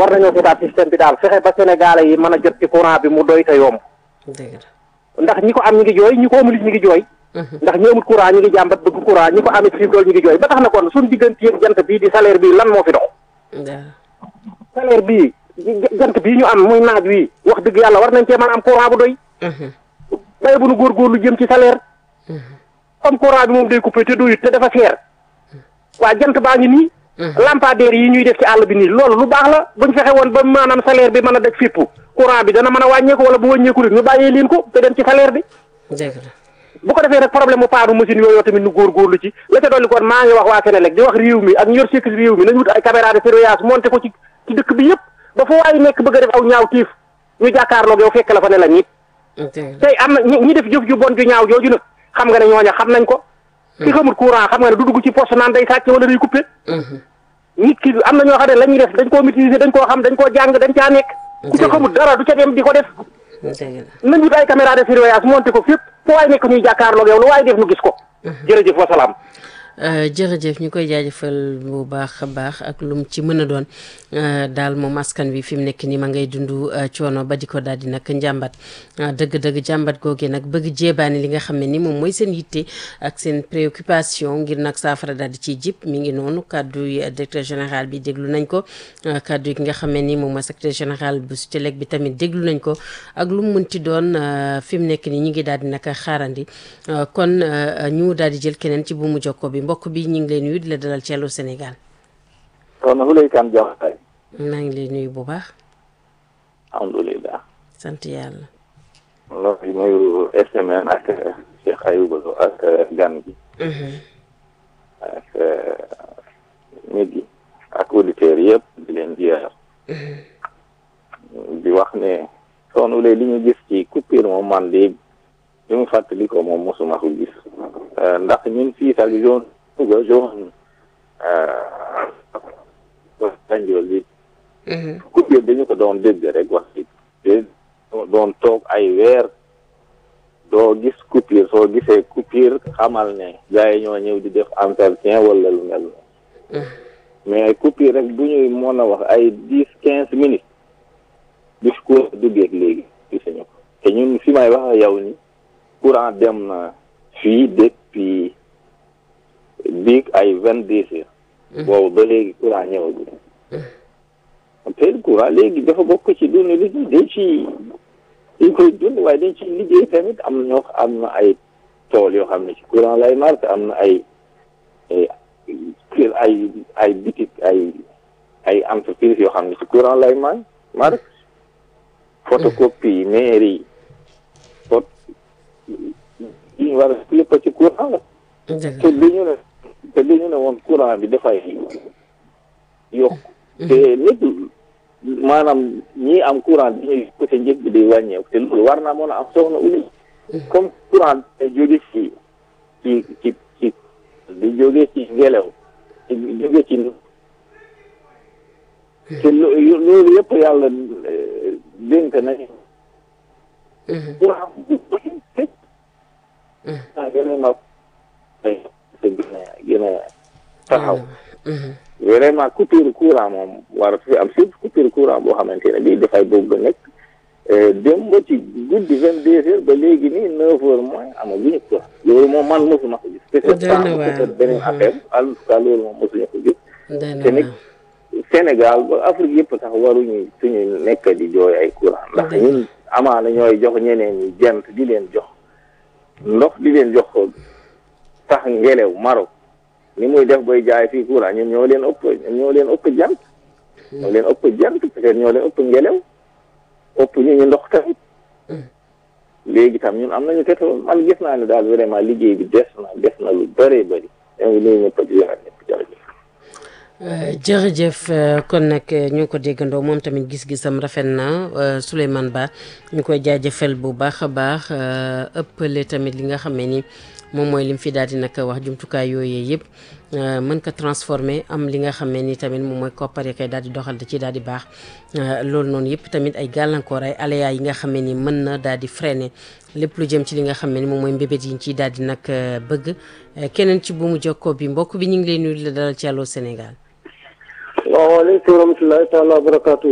war nañoo seetaat système bi daal fexe ba sénégalais yi mën a jot ci courant bi mu doy te yomb dëgg la ndax ñi ko am ñi ngi jooy ñi ko amul ñi ngi jooy ndax ñi amul courant ñi ngi jàmbat bëgg courant ñi ko amit fii dool ñi ngi jooy ba tax na kon suñ diggante yëg jant bii di salaire bii lan moo fi dox waaw salaire bii jant bii ñu am muy naaj wi wax dëgg yàlla war nañ cee mën a am courant bu doy bay bu nu góorgóorlu jëm ci salaire comme courant bi moom day coupé te doyut te dafa seer waa jant baa ngi nii lampadaire yi ñuy def ci àll bi nii loolu lu baax la buñ fexe woon ba maanaam salaire bi mën a daj fépp courant bi dana mën a wàññeeku wala bu wàññeeku rek ñu bàyyee leen ko te dem ci salaire bi dëgg la bu ko defee nag problème mu paanu machine yooyu tamit nu góorgóorlu ci la ca dolli kon maa ngi wax waa Sénélec di wax réew mi ak ñu yor sécurité réew mi nañ wut ay caméra de surveillance monté ko ci ci dëkk bi yëpp ba fa waaye nekk bëgg a def aw ñaaw tiif ñu jàkkaarloog yow fekk la fa ne la nit dëgg la tey am na ñi ñi def jëf ju bon ju ñaaw jooju nag xam nga ne ñooña xam nañ ko ki xamul courant xam nga ne du dugg ci poste naan day sàcc wala day coupé nit ki am na ñoo xam ne la ñuy def dañ koo maîtriser dañ koo xam dañ koo jàng dañ caa nekk ku ca xamul dara du ca dem di ko def dëgg la nañ wut ay caméra de surveillance monté ko fépp fu waay nekk ñuy jàkkaarloog yow lu waay def nu gis ko jërëjëf wasalaam Euh, jërëjëf ñu koy jaajëfal bu baax a baax ak lu mu ci mën a doon euh, daal moom askan wi fi mu nekk nii ma ngay dund euh, coono ba di ko daal di nag njàmbat dëgg-dëgg jàmbat googee nag bëgg jéebaani li nga xam ne ni moom mooy seen yitte ak seen préoccupation ngir nag saafara daal di ciy jip mi ngi noonu kàddu yi directeur général bi déglu nañ ko kàddu yi ki nga xam ne ni moom mooy secrétaire général bu Sutelec bi tamit déglu nañ ko ak lu mu mënti doon fi mu nekk nii ñu ngi daal di nag xaarandi kon ñu daal di jël keneen ci bu mu jokko bi mbokk bi ñu ngi lay nuyu di la dalal ci Allô Sénégal soxna Fulay Kan Jaxate maa ngi lay nuyu bu baax alhamdulilah sant yàlla loolu nuyu SMN ak Cheikh Ayouba Lo ak gan gi ak nit yi ak auditeurs yëpp di leen ziar di wax ne soxna Fulay li ñu gis ci coupure moom man de li mu fàttali ko moom mosuma ko gis ndax ñun fii sax zone Louga zone Banjul bi coupure dañu ko doon dégg rek wax ci te doon toog ay weer doo gis coupure soo gisee coupure xamal ne gars yi ñoo ñëw di def entretien wala lu mel noonu mais coupure rek bu ñuy mën a wax ay dix quinze minutes bis ko duggeeg léegi gisuñu ko te ñun fi may wax ak yow ni courant dem na fii depuis biig ay vingt deux heures boobu ba léegi courant ñëwagul te courant léegi dafa bokk ci dund li dañ ci dañ koy dund waaye dañ ci liggéey tamit am na ñoo am na ay tool yoo xam ne ci courant lay marqué am na ay kër ay ay bitik ay ay entreprise yoo xam ne ci courant lay man marqué photocopie mairie pot yi ñu war a lépp ci courant la te li ñu ne te li ñu ne woon courant bi dafay yokk te nit maanaam ñii am courant dañuy côté njëg bi di wàññeeku te loolu war naa mën a am soxna uli comme courant day jóge ci ci ci ci di jóge ci ngelaw di jóge ci te loolu yëpp yàlla dénk nañu courant ah gën a nag gën a gën a taxaw vraiment coupure courant moom war fi am surtout coupure courant boo xamante ne bii dafay bëgg nekk dem ba ci guddi vingt deux heures ba léegi nii neuf heures moins amaguñu ko loolu moom man mosuma ko gis peut-être beneen affaire en tout cas loolu moom mosuñu ko gis te nag Sénégal ba Afrique yëpp sax waruñu suñu nekk di jooy ay courant ndax ñun amaana ñooy jox ñeneen ñi jant di leen jox ndox di leen jox sax ngelew Maroc ni muy def bay jaay fii courant ñun ñoo leen ëpp ñun ñoo leen ëpp jant ñoo leen ëpp jant peut-être ñoo leen ëpp ngelew ëpp ñu ñu ndox tamit léegi tam ñun am nañu pétrole man gis naa ne daal vraiment liggéey bi des na des na lu bëree bëri ñoo ngi nuyu ñëpp di leen ñëpp jërëjëf jërëjëf kon nag ñu ngi ko déggandoo moom tamit gis-gisam rafet na Souleymane Ba ñu koy jaajëfal bu baax a baax ëppale tamit li nga xam ne ni moom mooy lim fi daal di nag wax jumtukaay yooyee yëpp mën ko transformer am li nga xam ne ni tamit moom mooy koppar yi koy daal di doxal da ci daal di baax loolu noonu yëpp tamit ay gàllankoor ay aléas yi nga xam ne ni mën na daal di freiner lépp lu jëm ci li nga xam ne ni moom mooy mbébét yi ñu ciy daal di nag bëgg keneen ci bu mu jokkoo bi mbokk bi ñu ngi lay nuyu la dalal ci Allô Sénégal. salaamaaleykum wa rahmatulahi taala wa barakaatu